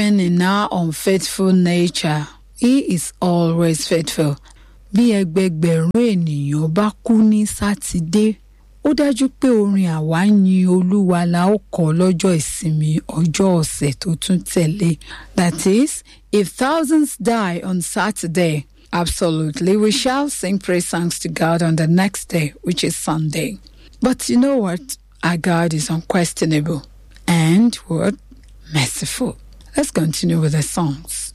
even in our unfaithful nature, He is always faithful. Bí ẹgbẹgbẹ̀rún ènìyàn bá kú ní Sátidé, ó dájú pé orin àwa yin Olúwa la ó kọ lọ́jọ́ ìsinmi ọjọ́ ọ̀sẹ̀ tó tún tẹ̀lé. That is, if thousands die on Saturday, absolutely, we shall sing praise songs to God on the next day, which is Sunday. But you know what? Our God is unquestionable and what? Merciful. Let's continue with the songs.